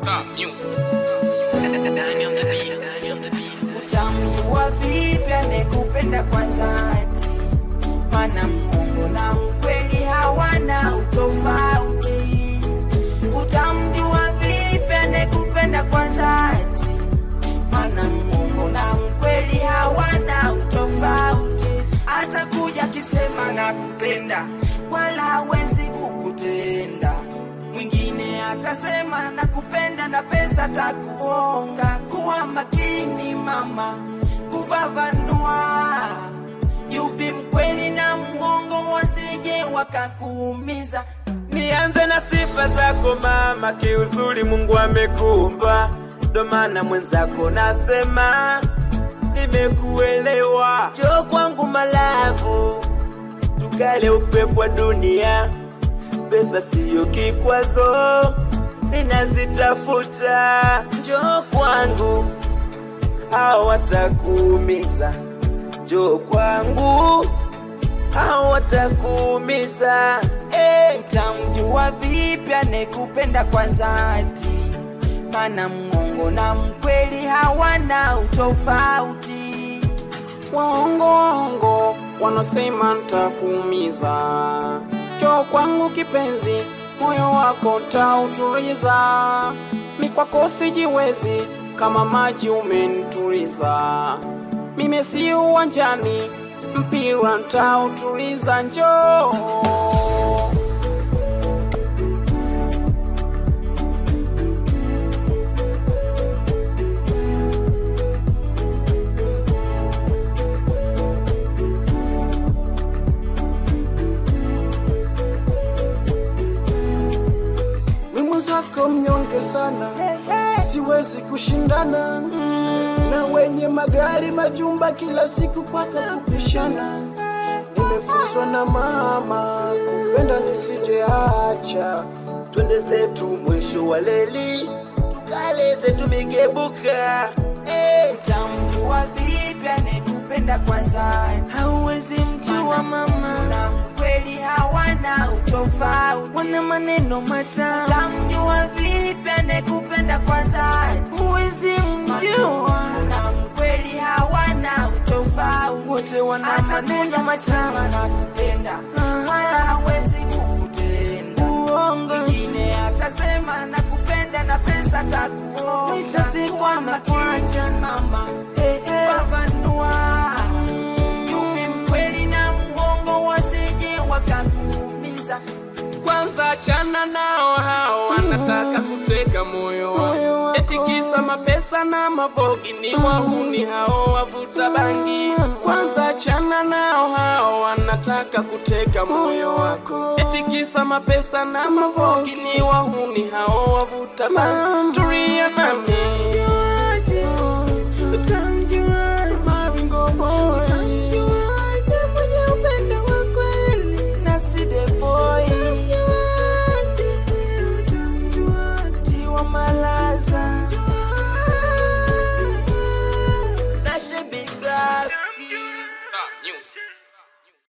Star Music. Utamjua vipi anekupenda kwa dhati? Mana Mungu na mkweli hawana utofauti. Utamjua vipi anekupenda kwa dhati? Mana Mungu na mkweli hawana utofauti. Atakuja akisema nakupenda, wala hawezi kukutenda. Mwingine atasema nakupenda na pesa takuonga. Kuwa makini mama, kufafanua yupi mkweli na mwongo, wasije wakakuumiza. Nianze na sifa zako mama, kiuzuri Mungu amekuumba, ndo maana mwenzako nasema nimekuelewa. Njoo kwangu malavu, tukale upepo wa dunia, pesa siyo kikwazo, ninazitafuta. Njoo kwangu, hao watakuumiza. Njoo kwangu, hao watakuumiza. Hey. Utamjua vipi anekupenda kwa dhati? Mana mwongo na mkweli hawana utofauti. Waongo waongo wanasema ntakuumiza. Njoo kwangu kipenzi, moyo wako ntautuliza. Mi kwako sijiwezi, kama maji umenituliza. Mimi si uwanjani, mpira ntautuliza. Njoo Mimi mwenzako mnyonge sana, siwezi kushindana na wenye magari majumba kila siku paka kupishana. Nimefunzwa na mama kupenda nisijeacha. twende zetu mwisho wa leli, tukale zetu migebuka. Hey. Utamjua vipi anekupenda kwa dhati? Hauwezi mjua mama, na mkweli hawana utofauti, wana maneno matamu. Utamjua vipi anekupenda kwa dhati? Huwezi mjua, na mkweli hawana utofauti, wote wana maneno matamu. Anakupenda wala hawezi kukutenda uongo. Mwingine atasema nakupenda na pesa takuoa, nishazikwa na kuacha mama fafanua yupi mkweli na mwongo, wasije wakakuumiza. kwanza chana nao hao wanataka kuteka moyo wangu eti kisa mapesa na mavogi ni wahuni hao wavuta bangi kwanza chana nao hao wanataka kuteka moyo wako eti kisa mapesa na mavogi ni wahuni hao wavuta bangi tulia nami